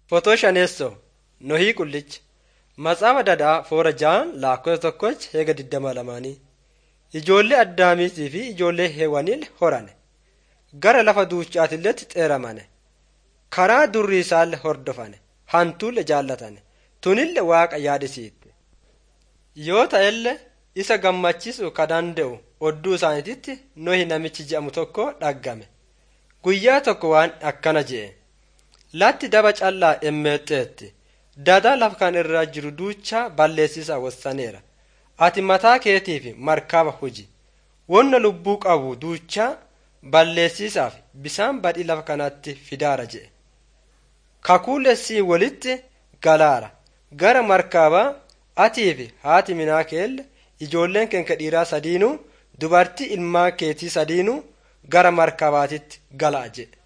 Fotoo shaneessoo Nohii Qullicha Matsaafaa Dadhaa Foora ja'an lakkoofsa tokkochi heega digdama lamaanii Ijoollee Addaamiitii fi ijoollee Heewaniil horane. Gara lafa duuchaatilletti xeeramane. Karaa durri isaallee hordofane. Hantuulle jaallatane. Tunille Waaqa yaadisiifte. Yoo ta'ellee isa gammachiisuu ka danda'u odduu isaaniititti Nohi namichi je'amu tokko dhaggame. Guyyaa tokko waan akkana je'e. Latti daba callaa emmeexxeetti. Dadaa lafa kan irra jiru duuchaa balleessisaa wassaneera. Ati mataa keetiif markaba huji. Wonna lubbuu qabu duuchaa balleessisaaf bisaan badii lafa kanatti fidaara je'e. Kakuulessii walitti galaara. Gara markabaa atii fi haati minaa keelle ijoolleen keenka dhiiraa sadiinuu dubartii ilmaan keetii sadiinuu gara markabaatitti gala'a jedhe.